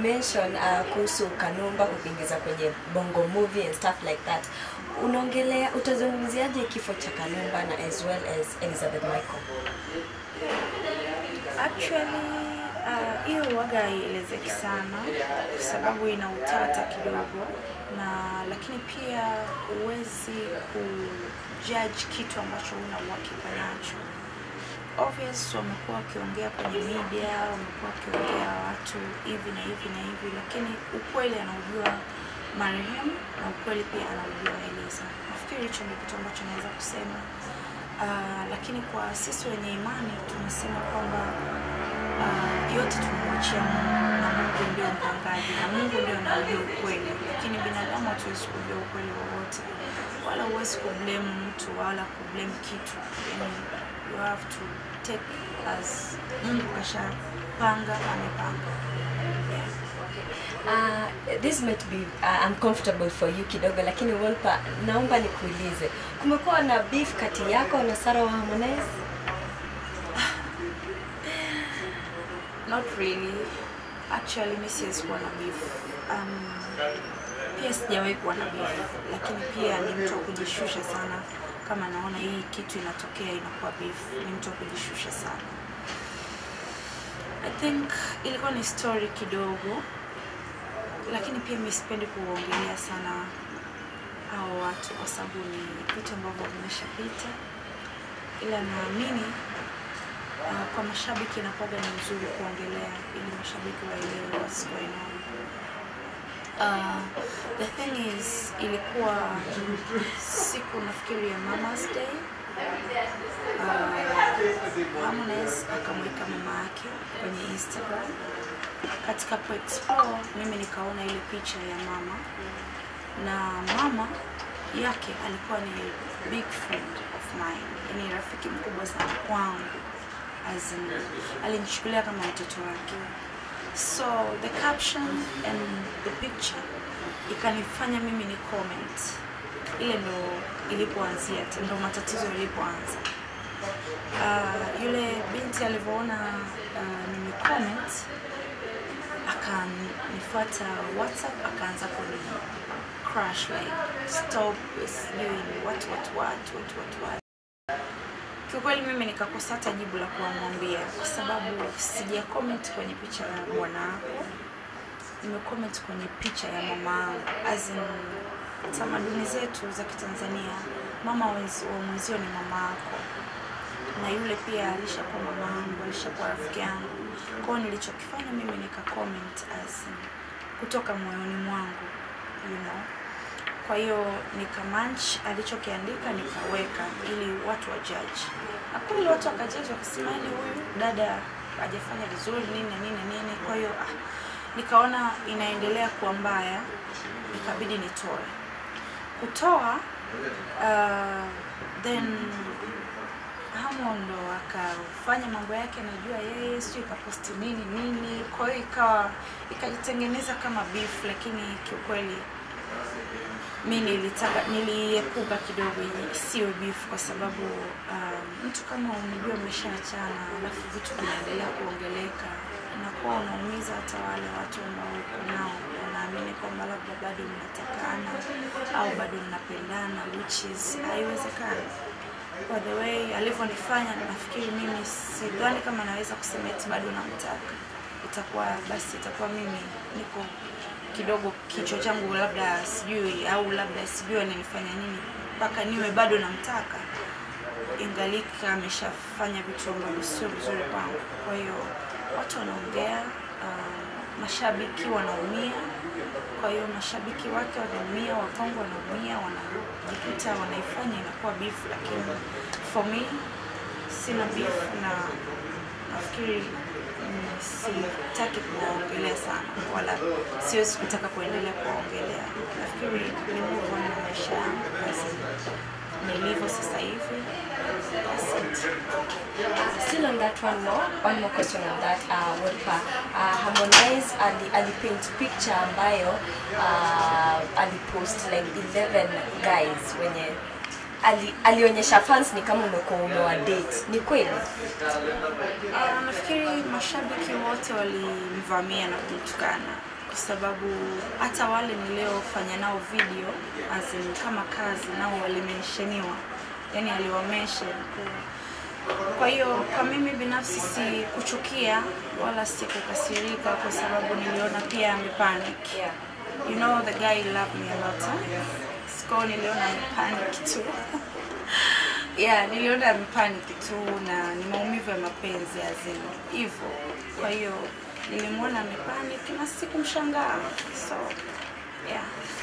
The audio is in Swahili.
umemention uh, kuhusu Kanumba kukiingiza kwenye Bongo movie and stuff like that. Unaongelea utazungumziaje kifo cha Kanumba na as well as Elizabeth Michael? Actually uh, hiyo uh, waga haielezeki sana kwa sababu ina utata kidogo, na lakini pia huwezi kujudge kitu ambacho una uhakika nacho. Obvious wamekuwa wakiongea kwenye media, wamekuwa wakiongea watu hivi na hivi na hivi, lakini ukweli anaujua marehemu na ukweli pia anaujua Eliza. Nafikiri hicho ndio kitu ambacho naweza kusema. Uh, lakini kwa sisi wenye imani tunasema kwamba uh, yote tunamwachia Mungu na Mungu ndio mpangaji na Mungu ndio anajua ukweli, lakini binadamu hatuwezi kujua ukweli wowote, wala huwezi kublame mtu wala kublame kitu. Yani, you have to take as Mungu kashapanga, amepanga. Yeah. Uh, this might be uh, uncomfortable for you kidogo, lakini Wolper, naomba nikuulize, kumekuwa na beef kati yako na Sarah wa Harmonize? Not really. Actually, mi siwezi kuwa na beef. Um, pia sijawahi kuwa na beef, lakini pia ni mtu wa kujishusha sana. Kama naona hii kitu inatokea inakuwa beef, ni mtu wa kujishusha sana. I think ilikuwa ni story kidogo, lakini pia mi sipendi kuongelea sana hao watu kwa sababu ni vitu ambavyo vimeshapita, ila naamini uh, kwa mashabiki inakuwaga ni mzuri kuongelea ili mashabiki waelewe what's going on. Uh, the thing is ilikuwa siku nafikiri ya Mama's Day. Uh, Harmonize akamweka mama yake kwenye Instagram. Katika ku explore mimi nikaona ile picha ya mama na mama yake alikuwa ni big friend of mine, yani rafiki mkubwa sana kwangu as in, alinichukulia kama mtoto wake. So the caption and the picture ikanifanya mimi ni comment. Ile ndo ilipoanzia, ndo matatizo yalipoanza. Uh, yule binti alivyoona uh, nime comment akanifuata WhatsApp akaanza kuni crush like stop sijui what what what what what what Kiukweli mimi nikakosa hata jibu la kuwamwambia kwa sababu sija comment kwenye picha ya bwana wako, nimecomment kwenye picha ya mama yangu. As in, tamaduni zetu za Kitanzania, mama wa mwenzio ni mama yako, na yule pia alishakuwa mama yangu, alishakuwa rafiki yangu. Kwa hiyo nilichokifanya mimi nika comment as in, kutoka moyoni mwangu you know kwa hiyo nikamanch alichokiandika nikaweka ili watu wa judge, na kweli watu wakajaji wakasema, yani huyu dada hajafanya vizuri nini na nini na nini. Kwa hiyo ah, nikaona inaendelea kuwa mbaya, ikabidi nitoe. Kutoa uh, then Hamo ndo akafanya mambo yake, najua yeye sijui ikaposti nini nini, kwa hiyo ikawa ikajitengeneza kama beef, lakini kiukweli mi nilitaka niliepuka kidogo isiwe beef kwa sababu um, mtu kama unajua umeshaachana alafu vitu vinaendelea kuongeleka inakuwa unaumiza hata wale watu ambao uko nao wanaamini kwamba labda bado mnatakana au bado mnapendana which is haiwezekani kwa the way alivyonifanya nafikiri mimi sidhani kama naweza kusema eti bado namtaka itakuwa basi itakuwa mimi niko kidogo kichwa changu labda sijui au labda sijui ananifanya nini mpaka niwe bado namtaka, ingalika ameshafanya vitu ambavyo sio vizuri kwangu. Kwa hiyo watu wanaongea, uh, mashabiki wanaumia. Kwa hiyo mashabiki wake wanaumia, wakongo wanaumia, wanajikuta wanaifanya inakuwa beef, lakini for me sina beef na nafikiri sitaki kuwaongelea sana wala siwezi kutaka kuendelea kuwaongelea. Nafikiri ni move on na maisha yangu basi nilivyo sasa hivi. That's it. Still on that one more, one more question on that uh, Wolper. Uh, Harmonize ali, alipaint picture ambayo uh, alipost like 11 guys wenye ali, alionyesha fans ni kama umekuwa umewa date. Ni kweli? Uh, nafikiri mashabiki wote walimvamia na kumtukana kwa sababu hata wale niliofanya nao video as in kama kazi nao walimensheniwa yani aliwamention kwa hiyo kwa mimi binafsi si kuchukia wala si kukasirika kwa sababu niliona pia amepanic Yeah. you know the guy loved me a lot huh? so niliona amepanic tu yeah niliona amepanic tu na ni maumivu ya mapenzi azin hivyo kwa hiyo nilimwona amepanic na sikumshangaa so yeah